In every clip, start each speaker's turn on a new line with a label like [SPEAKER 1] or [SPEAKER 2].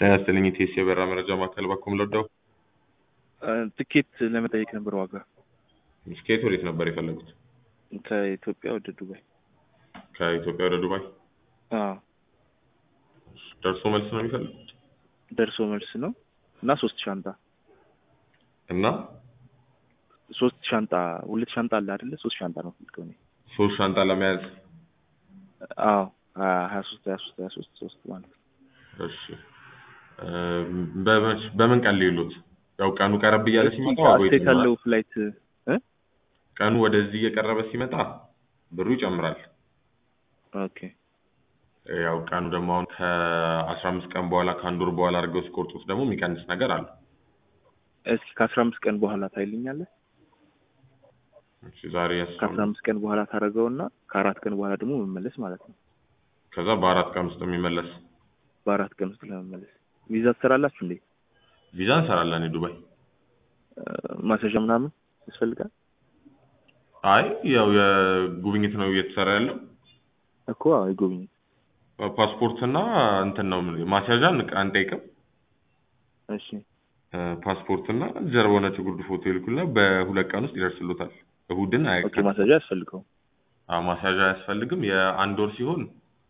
[SPEAKER 1] ጤና ይስጥልኝ ኢቲኤስ የበረራ መረጃ ማዕከል ባኩም ለወደው
[SPEAKER 2] ትኬት ለመጠየቅ ነበር ዋጋ
[SPEAKER 1] ስኬት ወዴት ነበር የፈለጉት?
[SPEAKER 2] ከኢትዮጵያ ወደ ዱባይ።
[SPEAKER 1] ከኢትዮጵያ ወደ ዱባይ
[SPEAKER 2] አዎ
[SPEAKER 1] ደርሶ መልስ ነው የሚፈልጉት
[SPEAKER 2] ደርሶ መልስ ነው እና ሶስት ሻንጣ
[SPEAKER 1] እና
[SPEAKER 2] ሶስት ሻንጣ ሁለት ሻንጣ አለ አይደለ? ሶስት ሻንጣ ነው ፈልገው እኔ
[SPEAKER 1] ሶስት ሻንጣ ለመያዝ
[SPEAKER 2] አዎ ሀያ ሶስት ሀያ ሶስት ሀያ ሶስት ሶስት ማለት ነው።
[SPEAKER 1] እሺ እ በመች- በምን ቀን ሊሉት ያው ቀኑ ቀረብ እያለ ሲመጣ ዋጋው
[SPEAKER 2] ስቴት
[SPEAKER 1] ይጨምራል።
[SPEAKER 2] ያለው ፍላይት እ
[SPEAKER 1] ቀኑ ወደዚህ እየቀረበ ሲመጣ ብሩ ይጨምራል።
[SPEAKER 2] ኦኬ
[SPEAKER 1] ያው ቀኑ ደግሞ አሁን ከአስራ አምስት ቀን በኋላ ከአንድ ወር በኋላ አድርገው ሲቆርጡት ደግሞ የሚቀንስ ነገር አለ።
[SPEAKER 2] እስኪ ከአስራ አምስት ቀን በኋላ ታይልኛለህ?
[SPEAKER 1] እሺ ዛሬ ያስራ
[SPEAKER 2] ከአስራ አምስት ቀን በኋላ ታደርገውና ከአራት ቀን በኋላ ደግሞ መመለስ ማለት ነው።
[SPEAKER 1] ከዛ በአራት ቀን ውስጥ የሚመለስ
[SPEAKER 2] በአራት ቀን ውስጥ ለመመለስ ቪዛ ትሰራላችሁ እንዴ?
[SPEAKER 1] ቪዛ እንሰራለን የዱባይ
[SPEAKER 2] እ ማስያዣ ምናምን ያስፈልጋል
[SPEAKER 1] አይ ያው የጉብኝት ነው እየተሰራ ያለው
[SPEAKER 2] እኮ አዎ የጉብኝት
[SPEAKER 1] ፓስፖርትና እንትን ነው ማስያዣ አንቅ- አንጠይቅም
[SPEAKER 2] እሺ
[SPEAKER 1] እ ፓስፖርትና ጀርባው ነጭ ጉርድ ፎቶ ይልኩልና በሁለት ቀን ውስጥ ይደርስሉታል እሁድን
[SPEAKER 2] ኦኬ
[SPEAKER 1] አያውቅም
[SPEAKER 2] ማስያዣ ያስፈልገው
[SPEAKER 1] ማስያዣ አያስፈልግም የአንድ ወር ሲሆን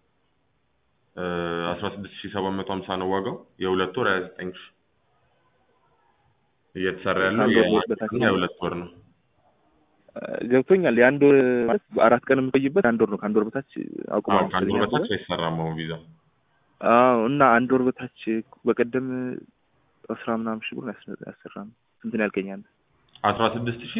[SPEAKER 1] አስራ ስድስት ሺህ ሰባት መቶ ሀምሳ ነው ዋጋው የሁለት ወር ሀያ ዘጠኝ ሺህ እየተሰራ ያለው
[SPEAKER 2] ከአንድ ወር
[SPEAKER 1] የአንድ
[SPEAKER 2] በታች
[SPEAKER 1] እና የሁለት ወር ነው
[SPEAKER 2] ገብቶኛል። የአንድ ወር ማለት አራት ቀን የምቆይበት አንድ ወር ነው። ከአንድ ወር በታች አቁማ
[SPEAKER 1] አዎ ከአንድ ወር በታች አይሰራም አሁን ቪዛ
[SPEAKER 2] አዎ እና አንድ ወር በታች በቀደም አስራ ምናምን ሺህ ብር ያሰራ ነው። ስንት ነው ያልከኝ አንተ?
[SPEAKER 1] አስራ ስድስት ሺህ